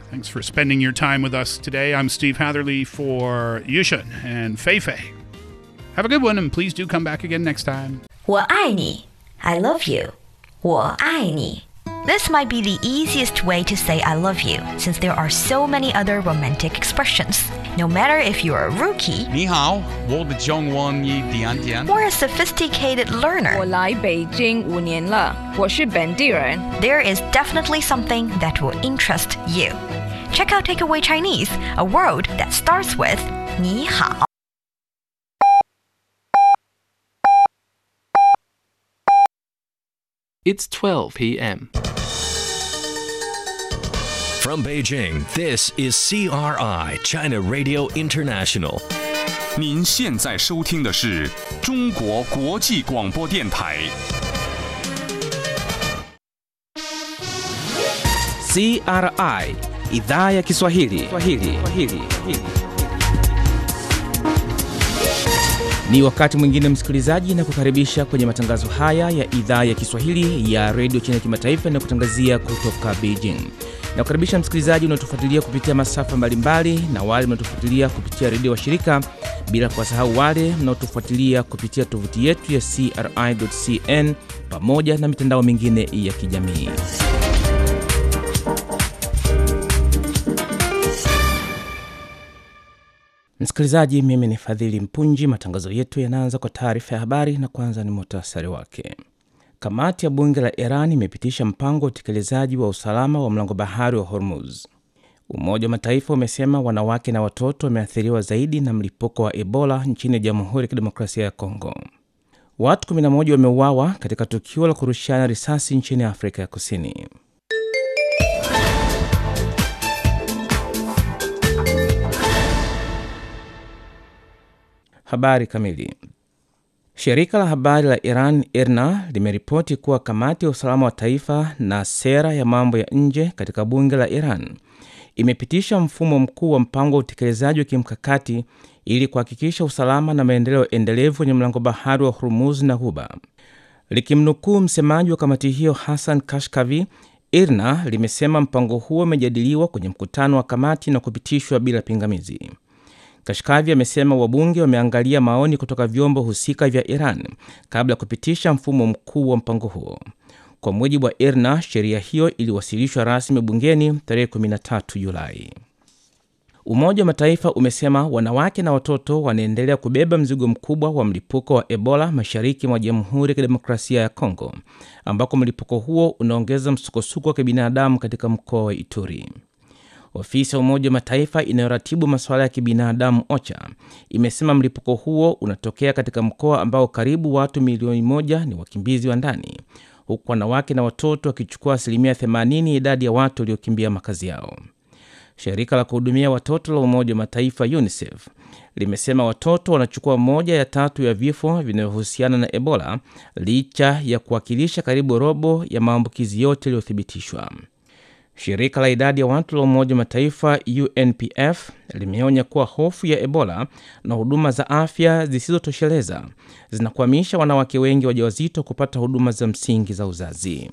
Thanks for spending your time with us today. I'm Steve Hatherley for Yushin and Fei Fei. Have a good one, and please do come back again next time. 我爱你，I love you，我爱你。This might be the easiest way to say I love you, since there are so many other romantic expressions. No matter if you're a rookie 你好，我的中文一点点。 or a sophisticated 我 learner, 来北京五年了，我是本地人。 there is definitely something that will interest you. Check out Takeaway Chinese, a word that starts with 你好。 It's 12 p.m. From Beijing, this is CRI, China Radio International. 您现在收听的是中国国际广播电台。 CRI idhaa ya Kiswahili. Kiswahili. Kiswahili. Ni wakati mwingine msikilizaji, na kukaribisha kwenye matangazo haya ya idhaa ya Kiswahili ya redio China Kimataifa inayokutangazia kutoka Beijing. Na kukaribisha msikilizaji unaotufuatilia kupitia masafa mbalimbali na wale mnaotufuatilia kupitia redio washirika, bila kuwasahau wale mnaotufuatilia kupitia tovuti yetu ya CRI.cn pamoja na mitandao mingine ya kijamii. Msikilizaji, mimi ni Fadhili Mpunji. Matangazo yetu yanaanza kwa taarifa ya habari na kwanza ni muhtasari wake. Kamati ya bunge la Iran imepitisha mpango wa utekelezaji wa usalama wa mlango bahari wa Hormuz. Umoja wa Mataifa umesema wanawake na watoto wameathiriwa zaidi na mlipuko wa Ebola nchini Jamhuri ya Kidemokrasia ya Kongo. Watu 11 wameuawa katika tukio la kurushiana risasi nchini Afrika ya Kusini. Habari kamili. Shirika la habari la Iran IRNA limeripoti kuwa kamati ya usalama wa taifa na sera ya mambo ya nje katika bunge la Iran imepitisha mfumo mkuu wa mpango wa utekelezaji wa kimkakati ili kuhakikisha usalama na maendeleo endelevu kwenye mlango bahari wa Hormuz na Ghuba. Likimnukuu msemaji wa kamati hiyo Hassan Kashkavi, IRNA limesema mpango huo umejadiliwa kwenye mkutano wa kamati na kupitishwa bila pingamizi. Kashkavi amesema wabunge wameangalia maoni kutoka vyombo husika vya Iran kabla ya kupitisha mfumo mkuu wa mpango huo. Kwa mujibu wa IRNA, sheria hiyo iliwasilishwa rasmi bungeni tarehe 13 Julai. Umoja wa Mataifa umesema wanawake na watoto wanaendelea kubeba mzigo mkubwa wa mlipuko wa Ebola mashariki mwa Jamhuri ya Kidemokrasia ya Kongo, ambako mlipuko huo unaongeza msukosuko wa kibinadamu katika mkoa wa Ituri. Ofisi ya Umoja wa Mataifa inayoratibu masuala ya kibinadamu OCHA imesema mlipuko huo unatokea katika mkoa ambao karibu watu milioni moja ni wakimbizi wa ndani, huku wanawake na watoto wakichukua asilimia 80 ya idadi ya watu waliokimbia makazi yao. Shirika la kuhudumia watoto la Umoja wa Mataifa UNICEF limesema watoto wanachukua moja ya tatu ya vifo vinavyohusiana na Ebola licha ya kuwakilisha karibu robo ya maambukizi yote yaliyothibitishwa. Shirika la idadi ya watu la Umoja wa Mataifa UNPF limeonya kuwa hofu ya Ebola na huduma za afya zisizotosheleza zinakwamisha wanawake wengi wajawazito kupata huduma za msingi za uzazi.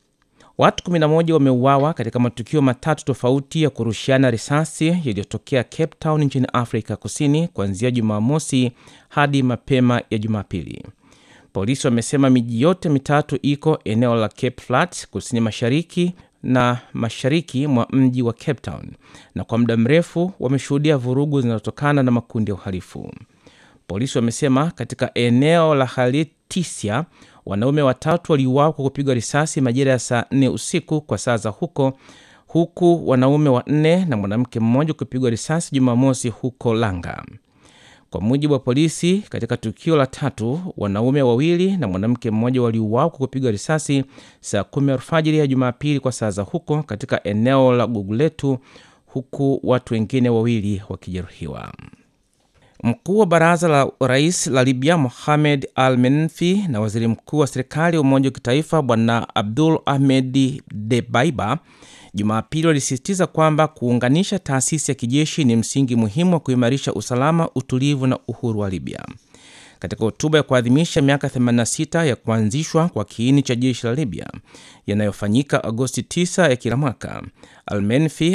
Watu 11 wameuawa katika matukio matatu tofauti ya kurushiana risasi yaliyotokea Cape Town nchini Afrika Kusini kuanzia Jumamosi hadi mapema ya Jumapili. Polisi wamesema miji yote mitatu iko eneo la Cape Flats kusini mashariki na mashariki mwa mji wa Cape Town, na kwa muda mrefu wameshuhudia vurugu zinazotokana na makundi ya uhalifu. Polisi wamesema katika eneo la Haltisia wanaume watatu waliuawa kwa kupigwa risasi majira ya saa nne usiku kwa saa za huko, huku wanaume wanne na mwanamke mmoja kupigwa risasi Jumamosi huko Langa. Kwa mujibu wa polisi, katika tukio la tatu, wanaume wawili na mwanamke mmoja waliuawa kwa kupigwa risasi saa kumi alfajiri ya Jumapili kwa saa za huko katika eneo la Guguletu, huku watu wengine wawili wakijeruhiwa. Mkuu wa baraza la rais la Libya Mohamed Al Menfi na waziri mkuu wa serikali ya umoja wa kitaifa Bwana Abdul Ahmed Debaiba Jumapili walisisitiza kwamba kuunganisha taasisi ya kijeshi ni msingi muhimu wa kuimarisha usalama, utulivu na uhuru wa Libya. Katika hotuba ya kuadhimisha miaka 86 ya kuanzishwa kwa kiini cha jeshi la Libya yanayofanyika Agosti 9 ya kila mwaka, Almenfi